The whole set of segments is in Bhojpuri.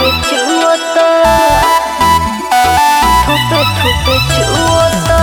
ठुपे छुअता ठुपे ठुपे छुअता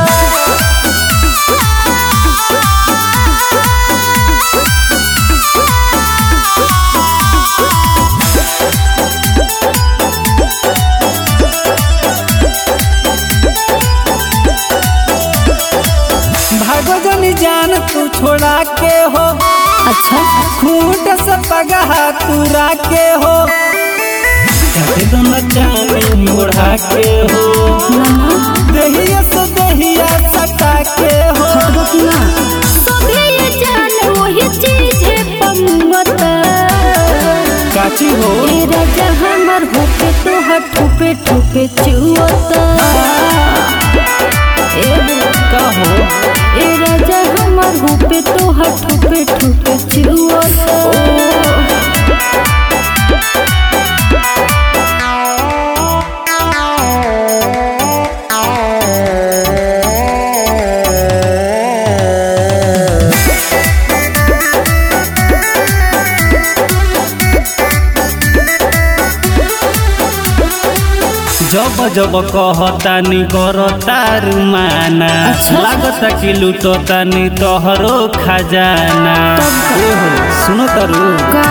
भागो जनी जान तू छोड़ा के हो अच्छा खूंट से पगहा तुरा के हो कभी तो मचानी ओढ़ा के हो दहिया से दहिया सटा के हो सभी ये जान वही चीज है पंगता काची हो ए राजा हमर होके तो हट ठुपे ठुपे छुअता ए का हो ए राजा हमर होके तो हट ठुपे ठुपे छुअता जब जब कहतानी करतारू माना अच्छा। लागता कि लुटतानी तोहरो खजाना एहो, सुनो तारू का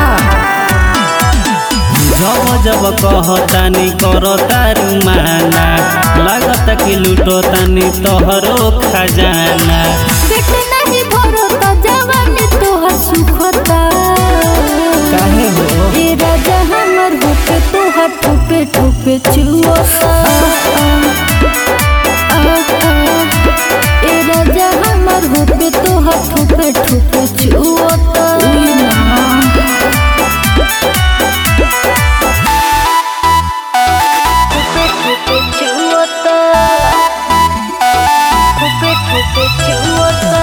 जब जब कहतानी करतारू माना लागता कि लुटतानी तोहरो खजाना पेट नहीं भरता जवानी तोहर सुखता काहे हो ए राजा हमर होके तोहर ठुपे ठुपे छुअता ए राजा हमर होके तोहर ठुपे ठुपे छुअता ठुपे ठुपे छुअता ठुपे ठुपे छुअता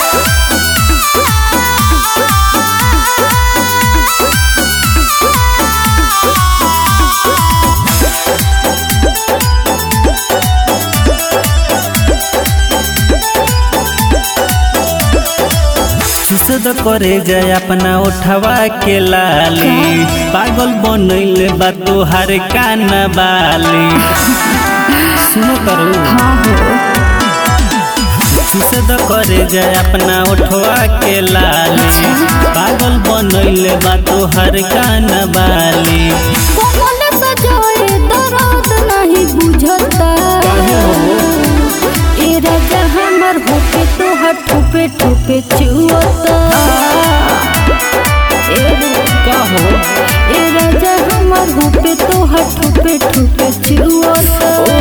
सुसद करे जाए अपना उठवा के लाली पागल बनैले बा तोहार काना बाली सुनो करू सुसद करे जाए अपना उठवा के लाली पागल बनैले बा तोहार काना बाली कोमल सजाए दर्द नहीं बुझता काहे हो ए राजा हमर होके तोहर ठुपे ठुपे छुअता ए का हो ए राजा हमर होके तोहर ठुपे ठुपे छुअता